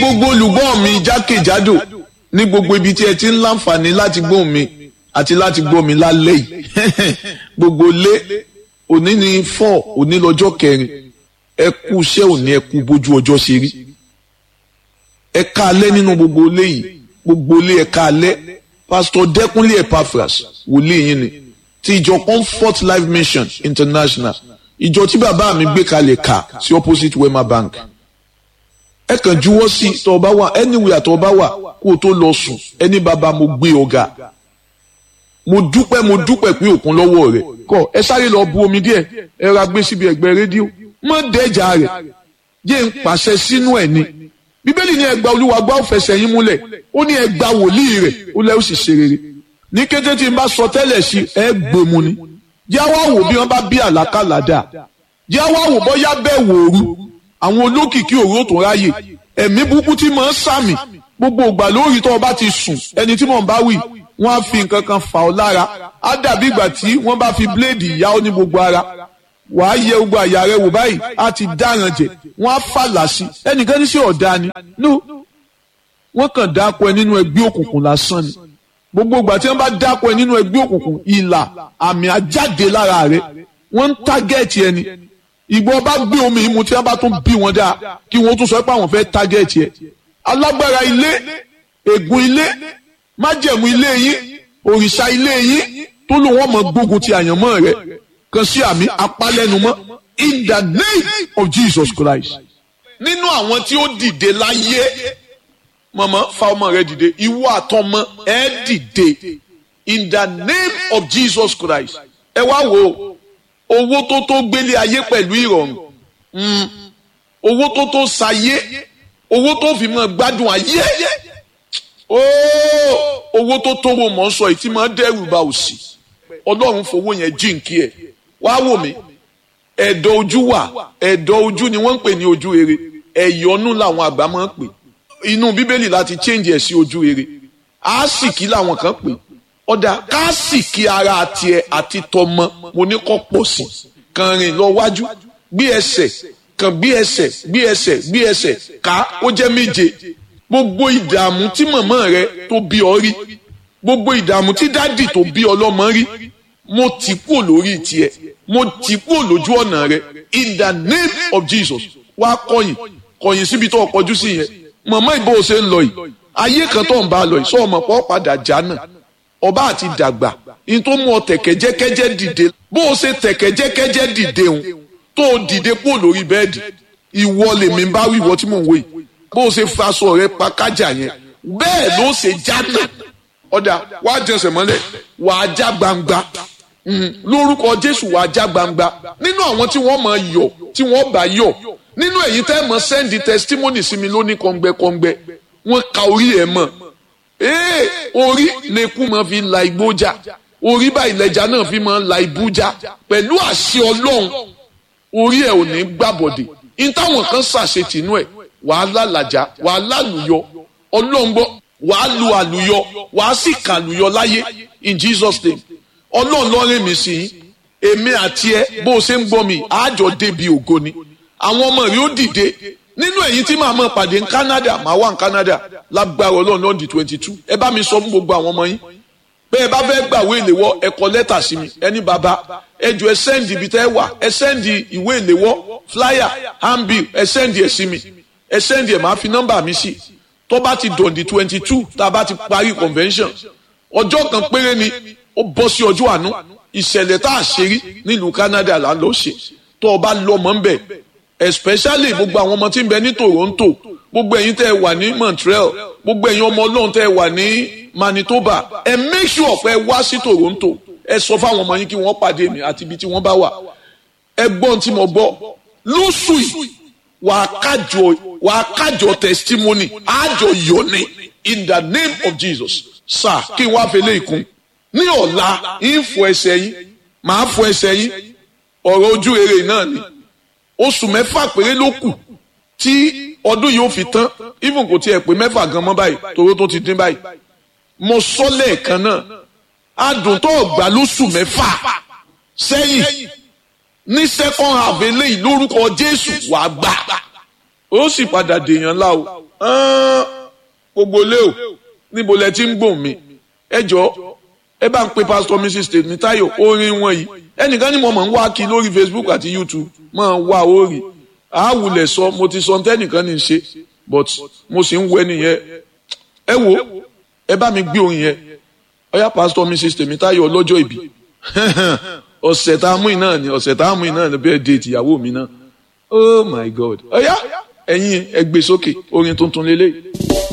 gbogbo olùgbọ́ mi jákèjádò ní gbogbo ibi tí ẹ ti ń láǹfààní láti gbọ́ mi àti láti gbọ́ mi lálẹ́ yìí gbogbo lé òní ní four òní lọ́jọ́ kẹrin ẹ kú iṣẹ́ òní ẹ kú bójú ọjọ́ ṣe rí ẹ ká alẹ́ nínú gbogbo ilé yìí gbogbo ilé ẹ ká alẹ́ pásítọ̀ dẹ́kunlé epaphras wòlíì yín ni ti ìjọ comfort life mission international ìjọ tí bàbá mi gbé kalẹ̀ kà sí opposite wema bank ẹ kàn juwọ́ sí tọ́ ọ bá wà anywhere tọ́ ọ bá wà kó o tó lọ sùn ẹni bàbá mo gbé ọ̀gá mo dúpẹ́ mo dúpẹ́ pé òkun lọ́wọ́ rẹ̀ kọ́ ẹ sáré lọ bu omi díẹ̀ ẹ ra gbé síbi ẹ̀gbẹ́ rédíò mọ́ dẹ́jà rẹ̀ jẹ́ ń pàṣẹ sínú ẹ̀ ni bíbélì ní ẹgbà olúwa gbọ́ fẹsẹ̀ yín múlẹ̀ ó ní ẹgbà wòlíì rẹ̀ ó lẹ́ ó sì ṣe rere ní kété tí n bá sọ tẹ́lẹ̀ sí ẹ gbèmù ni jẹ́ wá wò bí wọ́n bá bí àlákàlà dà jẹ́ wá wò bọ́yá bẹ́ẹ̀ wòru àwọn olókìkí òru ó tún ráyè ẹ̀mí burúkú tí mò ń sàmì gbogbo ìgbà lórí tó o bá ti sùn ẹni tí mò ń bá wì wọ́n á fi nǹkan kan fà ọ́ lára á dàbí ìgbà tí wọ́n bá fi bíléèdì yá ọ ní gbogbo ara wàá yẹ gbogbo àyà rẹ wò báyìí á ti dáràn jẹ wọ́n á fàlà sí ẹnìkan ní sí ọ̀dà ni no wọ́n kàn dáko ẹ nínú ẹgbẹ́ òkùnkùn lásán ni gbogbo ìgbà tí wọ́n bá dáko ẹ nínú ẹgbẹ́ òkùnkùn ìlà àmì àjáde lára rẹ wọ́n ń tágẹ́ẹ̀tì ẹni ìgbọ́ bá gbé omi ìmu tí wọ́n bá tún bí wọn dáa kí wọ́n tún sọ pé àwọn fẹ́ tágẹ́ẹ̀tì ẹ alágbára ilé ègún ilé májẹ̀mú ilé yín òrìṣà ilé yín tó lò wọ́n mọ̀ gbógun ti àyànmọ́ rẹ kan sí àmì apálẹ́numọ́ in the name of Jesus Christ. nínú àwọn tí ó dìde láyé mọ̀mọ́ fa ọmọ rẹ dìde ìwọ àtọmọ ẹ dìde in the name of Jesus Christ. ẹ wá wo owó tó tó gbélé ayé pẹ̀lú ìrọ̀rùn owó tó tó sayé owó tó fi mọ́ gbádùn ayé owó tó tó wo mọ̀ ń sọ ìtì máa dẹ́rù bà òṣì ọlọ́run fowó yẹn jíǹkí ẹ̀ wá wò mí ẹ̀dọ̀ ojú wà ẹ̀dọ̀ ojú ni wọ́n ń pè ní ojú rere ẹ̀yọ́nú làwọn àgbà máa ń pè inú bíbélì láti change ẹ̀ sí ojú rere àásìkí làwọn kan pè ọ̀dà káàsìkí ara tiẹ̀ àti tọmọ mo ní kọ́ pọ̀ sí kàn rìn lọ wájú gbé ẹsẹ̀ kàn gbé ẹsẹ̀ gbé ẹsẹ̀ gbé ẹsẹ̀ ká ó jẹ́ méje gbogbo ìdààmú tí màmá rẹ tó bí ọ rí gbogbo ìdààmú tí dádì tó bí ọlọ́mọ rí mo ti kúrò lórí tiẹ̀ mo ti kúrò lójú ọ̀nà rẹ in the name of Jesus wá kọ̀yìn kọ̀yìn síbi tó kọjú sí yẹn màmá ìbò ṣe ń lọ yìí ayé kan tó ń bá a lọ yìí sọ ọmọ pọ̀ padà já náà ọba àti dàgbà ní tó mú ọ tẹ̀kẹ́jẹ́kẹ́jẹ́ dìde bó o ṣe tẹ̀kẹ́jẹ́kẹ́jẹ́ dìde òun tó o dìde kúrò lórí bẹ́ẹ̀dì ìwọ lèmi bá wí ìwọ tí mò ń wò yìí bó o ṣe faṣọ rẹ pa kájà yẹn bẹ́ẹ̀ ló ṣe já náà ọ̀dà wàá jẹsẹ̀ mọ́lẹ̀ wàá já gbangba lórúkọ jésù wàá já gbangba nínú àwọn tí wọ́n máa yọ̀ tí wọ́n bá yọ̀ nínú èyí tẹ́ mọ̀ sẹ́ndì testimony sí mi lóní kọ́ngbẹ́kọ́ngbẹ́ wọ́n ka orí ẹ̀ mọ̀ ee orí lẹ́kú máa fi la igbó já orí báyìí lẹ́jà náà fi máa la ibú já pẹ̀lú àṣẹ ọlọ́run orí ẹ̀ ò ní gbàbọ̀dè ní táwọn kan ṣàṣetìnú ẹ̀ wàá lálàjá wàá lálùyọ ọlọ́run gbọ́ wàá lu àlùyọ wàá sì kà àlùyọ láyé in Jesus name ọlọ́run lọ́rẹ́ mi sí i èmi àti ẹ bó o ṣe ń gbọ́ mi àjọ débi ògo ni àwọn ọmọ rẹ ó dìde nínú èyí tí màá mọ̀ pàdé ní Canada màá wà ní Canada lágbára ọlọ́run lọ́ọ̀dì twenty two ẹ bá mi sọ fún gbogbo àwọn ọmọ yín bẹ́ẹ̀ bá fẹ́ gbàwé ìléwọ́ ẹ kọ lẹ́tà sí mi ẹni bàbá ẹ jọ ẹ sẹ́ndì ibi tẹ́ ẹ wà ẹ sẹ́ndì ìwé ìléwọ́ flyer handbill ẹ sẹ́ndì ẹ sí mi ẹ sẹ́ndì ẹ máa fi nọ́mbà mi sí tó bá ti dọ̀ǹdì twenty two tá a bá ti parí convention ọjọ́ kan péré ni ó bọ́ sí ọjọ́ àánú ìṣẹ̀lẹ̀ tá a ṣe rí nílùú Canada là ń lọ ṣe tó o bá lọ́mọ ń bẹ̀ especially gbogbo àwọn ọmọ tí ń bẹ ní Toronto gbogbo ẹ̀yin tẹ́ ẹ wà ní Montreal gbogbo ẹ̀yin ọmọ Ọlọ́run tẹ́ ẹ wà ní Manitoba ẹ make sure pé ẹ wá sí Toronto ẹ sọ fáwọn ọmọ yín kí wọ́n pàdé mi àti ibi tí wọ́n bá wà ẹ gbọ́n tí mo gbọ́ lóṣù yìí wàá kájọ wàá kájọ testimony àjọ yọ̀ni in the name of Jesus sir kí n wá fẹlẹ́ ìkún ní ọ̀la ń fọ ẹsẹ̀ yín màá fọ ẹsẹ̀ yín ọ̀rọ̀ ojú rere náà ni oṣù mẹ́fà péré ló kù tí ọdún yìí ó fi tán even kò tiẹ̀ pé mẹ́fà gan mọ́ báyìí toró tó ti dín báyìí mo sọ lẹ́ẹ̀kan náà adùn tó gbà lóṣù mẹ́fà sẹ́yìn ní second half eléyìí lórúkọ Jésù wàá gbà ó sì padà dèèyàn ńlá o gbogbo lé o níbo lẹ ti ń gbòm mi ẹ jọ ẹ bá ń pe pastor mrs Tèmítáyọ̀ orin wọn yìí ẹnìkan ni mo mọ̀ ń wá kí lórí facebook àti youtube máa ń wá orí àwùlẹ̀ sọ mo ti sọ tẹ́nìkan ní í ṣe but mo sì ń wẹ nìyẹn ẹ wo ẹ bá mi gbé orin yẹn ọyá pastor mrs Tèmítáyọ̀ ọlọ́jọ́ ìbí ọ̀sẹ̀ tá a mú iná ni ọ̀sẹ̀ tá a mú iná ni bẹ́ẹ̀ dé ìyàwó mi náà oh my god ọyá ẹ̀yin ẹ gbé sókè orin tuntun lélẹ́yìí.